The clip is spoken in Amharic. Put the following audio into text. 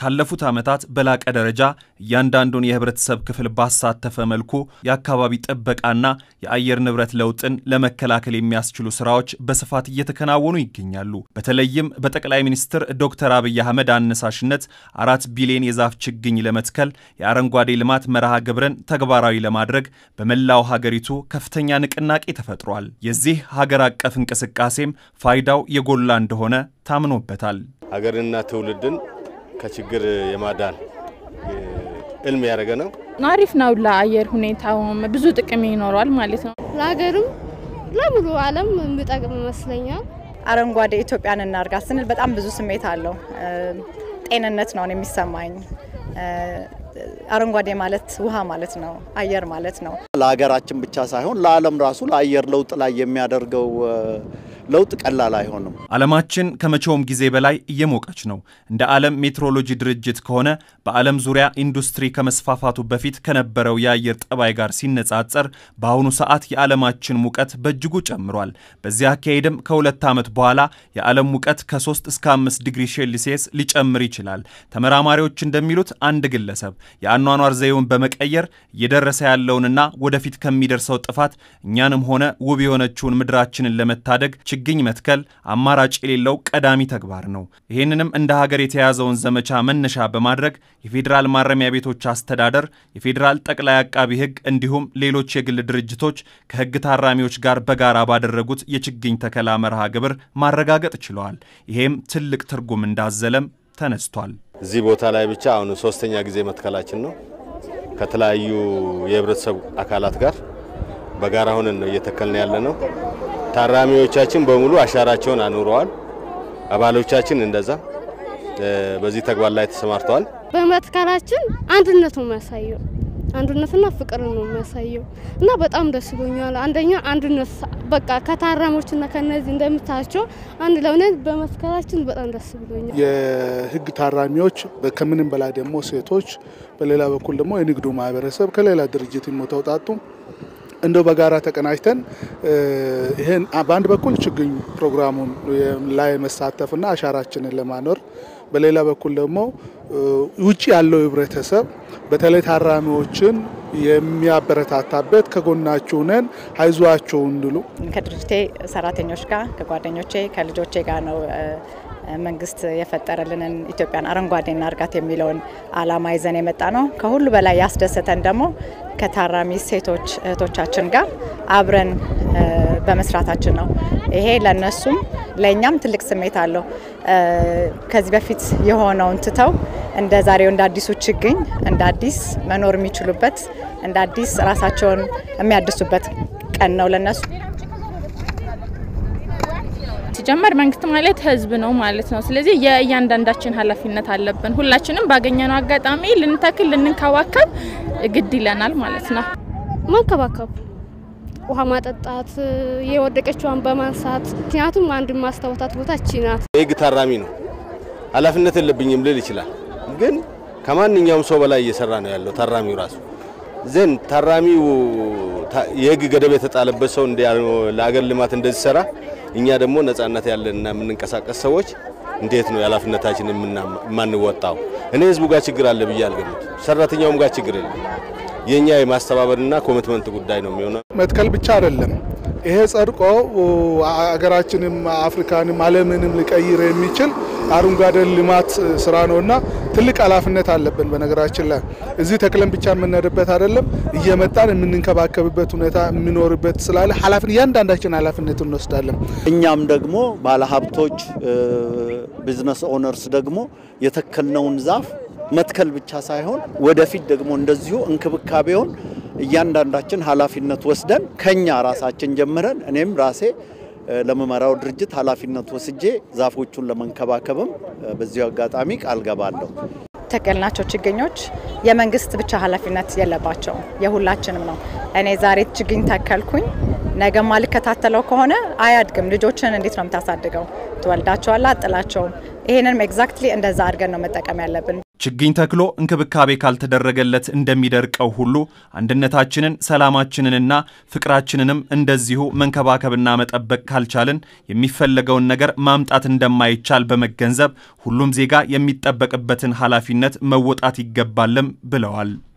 ካለፉት ዓመታት በላቀ ደረጃ እያንዳንዱን የህብረተሰብ ክፍል ባሳተፈ መልኩ የአካባቢ ጥበቃና የአየር ንብረት ለውጥን ለመከላከል የሚያስችሉ ስራዎች በስፋት እየተከናወኑ ይገኛሉ። በተለይም በጠቅላይ ሚኒስትር ዶክተር አብይ አህመድ አነሳሽነት አራት ቢሊዮን የዛፍ ችግኝ ለመትከል የአረንጓዴ ልማት መርሃ ግብርን ተግባራዊ ለማድረግ በመላው ሀገሪቱ ከፍተኛ ንቅናቄ ተፈጥሯል። የዚህ ሀገር አቀፍ እንቅስቃሴም ፋይዳው የጎላ እንደሆነ ታምኖበታል። ሀገርንና ትውልድን ከችግር የማዳን እልም ያደረገ ነው። አሪፍ ነው። ለአየር ሁኔታውም ብዙ ጥቅም ይኖረዋል ማለት ነው። ለሀገርም ለሙሉ ዓለም የሚጠቅም ይመስለኛል። አረንጓዴ ኢትዮጵያን እናርጋ ስንል በጣም ብዙ ስሜት አለው። ጤንነት ነው የሚሰማኝ። አረንጓዴ ማለት ውሃ ማለት ነው፣ አየር ማለት ነው። ለሀገራችን ብቻ ሳይሆን ለዓለም ራሱ ለአየር ለውጥ ላይ የሚያደርገው ለውጥ ቀላል አይሆንም። ዓለማችን ከመቼውም ጊዜ በላይ እየሞቀች ነው። እንደ ዓለም ሜትሮሎጂ ድርጅት ከሆነ በዓለም ዙሪያ ኢንዱስትሪ ከመስፋፋቱ በፊት ከነበረው የአየር ጠባይ ጋር ሲነጻጸር በአሁኑ ሰዓት የዓለማችን ሙቀት በእጅጉ ጨምሯል። በዚህ አካሄድም ከሁለት ዓመት በኋላ የዓለም ሙቀት ከ3 እስከ 5 ዲግሪ ሴልሲየስ ሊጨምር ይችላል። ተመራማሪዎች እንደሚሉት አንድ ግለሰብ የአኗኗር ዘይቤውን በመቀየር እየደረሰ ያለውንና ወደፊት ከሚደርሰው ጥፋት እኛንም ሆነ ውብ የሆነችውን ምድራችንን ለመታደግ ችግኝ መትከል አማራጭ የሌለው ቀዳሚ ተግባር ነው። ይህንንም እንደ ሀገር የተያዘውን ዘመቻ መነሻ በማድረግ የፌዴራል ማረሚያ ቤቶች አስተዳደር፣ የፌዴራል ጠቅላይ አቃቢ ሕግ እንዲሁም ሌሎች የግል ድርጅቶች ከሕግ ታራሚዎች ጋር በጋራ ባደረጉት የችግኝ ተከላ መርሃ ግብር ማረጋገጥ ችለዋል። ይሄም ትልቅ ትርጉም እንዳዘለም ተነስቷል። እዚህ ቦታ ላይ ብቻ አሁን ሶስተኛ ጊዜ መትከላችን ነው። ከተለያዩ የህብረተሰብ አካላት ጋር በጋራ ሆነን ነው እየተከልን ያለ ነው። ታራሚዎቻችን በሙሉ አሻራቸውን አኑረዋል። አባሎቻችን እንደዛ በዚህ ተግባር ላይ ተሰማርተዋል። በመትከላችን አንድነት ነው የሚያሳየው፣ አንድነትና ፍቅር ነው የሚያሳየው እና በጣም ደስ ብሎኛል። አንደኛ አንድነት በቃ ከታራሚዎችና ከነዚህ እንደምታያቸው አንድ ለሆነን በመትከላችን በጣም ደስ ብሎኛል። የህግ ታራሚዎች ከምንም በላይ ደግሞ ሴቶች፣ በሌላ በኩል ደግሞ የንግዱ ማህበረሰብ ከሌላ ድርጅት የሚተውጣጡ እንደው በጋራ ተቀናጅተን ይህን በአንድ በኩል ችግኝ ፕሮግራሙን ላይ መሳተፍና አሻራችንን ለማኖር በሌላ በኩል ደግሞ ውጭ ያለው ህብረተሰብ በተለይ ታራሚዎችን የሚያበረታታበት ከጎናችሁ ነን አይዟቸው እንድሉ ከድርጅቴ ሰራተኞች ጋር ከጓደኞቼ ከልጆቼ ጋር ነው መንግስት የፈጠረልንን ኢትዮጵያን አረንጓዴ እናርጋት የሚለውን አላማ ይዘን የመጣ ነው። ከሁሉ በላይ ያስደሰተን ደግሞ ከታራሚ ሴቶች እህቶቻችን ጋር አብረን በመስራታችን ነው። ይሄ ለነሱም ለእኛም ትልቅ ስሜት አለው። ከዚህ በፊት የሆነውን ትተው እንደ ዛሬው እንደ አዲሱ ችግኝ እንደ አዲስ መኖር የሚችሉበት እንደ አዲስ ራሳቸውን የሚያድሱበት ቀን ነው ለነሱ። ሲጀመር መንግስት ማለት ህዝብ ነው ማለት ነው። ስለዚህ የእያንዳንዳችን ኃላፊነት አለብን። ሁላችንም ባገኘነው አጋጣሚ ልንተክል፣ ልንከባከብ ግድ ይለናል ማለት ነው። መንከባከብ፣ ውሃ ማጠጣት፣ የወደቀችዋን በማንሳት ምክንያቱም አንድ ማስታወታት ቦታ እቺ ናት። የህግ ታራሚ ነው። ኃላፊነት የለብኝም ልል ይችላል፣ ግን ከማንኛውም ሰው በላይ እየሰራ ነው ያለው ታራሚው ራሱ ዘን ታራሚው የህግ ገደብ የተጣለበት ሰው ለአገር ልማት እንደዚህ ሰራ እኛ ደግሞ ነጻነት ያለንና የምንንቀሳቀስ ሰዎች እንዴት ነው የኃላፊነታችን የማንወጣው? እኔ ህዝቡ ጋር ችግር አለ ብዬ አልገምት። ሰራተኛውም ጋር ችግር የለም። የኛ የማስተባበርና ኮሚትመንት ጉዳይ ነው የሚሆነው። መትከል ብቻ አይደለም። ይሄ ጸድቆ አገራችንም አፍሪካንም ዓለምንም ሊቀይር የሚችል አረንጓዴ ልማት ስራ ነውና ትልቅ ኃላፊነት አለብን። በነገራችን ላይ እዚህ ተክለን ብቻ የምንሄድበት አይደለም፣ እየመጣን የምንንከባከብበት ሁኔታ የሚኖርበት ስላለ ኃላፊነት እያንዳንዳችን ኃላፊነት እንወስዳለን። እኛም ደግሞ ባለሀብቶች፣ ቢዝነስ ኦነርስ ደግሞ የተከልነውን ዛፍ መትከል ብቻ ሳይሆን ወደፊት ደግሞ እንደዚሁ እንክብካቤውን እያንዳንዳችን ኃላፊነት ወስደን ከኛ ራሳችን ጀምረን እኔም ራሴ ለመመራው ድርጅት ኃላፊነት ወስጄ ዛፎቹን ለመንከባከብም በዚሁ አጋጣሚ ቃል ገባለሁ። ተከልናቸው ችግኞች የመንግስት ብቻ ኃላፊነት የለባቸውም፣ የሁላችንም ነው። እኔ ዛሬ ችግኝ ተከልኩኝ፣ ነገ ማልከታተለው ከሆነ አያድግም። ልጆችን እንዴት ነው የምታሳድገው? ትወልዳቸዋላ፣ አጥላቸውም። ይህንንም ኤግዛክትሊ እንደዛ አድርገን ነው መጠቀም ያለብን። ችግኝ ተክሎ እንክብካቤ ካልተደረገለት እንደሚደርቀው ሁሉ አንድነታችንን፣ ሰላማችንንና ፍቅራችንንም እንደዚሁ መንከባከብና መጠበቅ ካልቻልን የሚፈለገውን ነገር ማምጣት እንደማይቻል በመገንዘብ ሁሉም ዜጋ የሚጠበቅበትን ኃላፊነት መወጣት ይገባልም ብለዋል።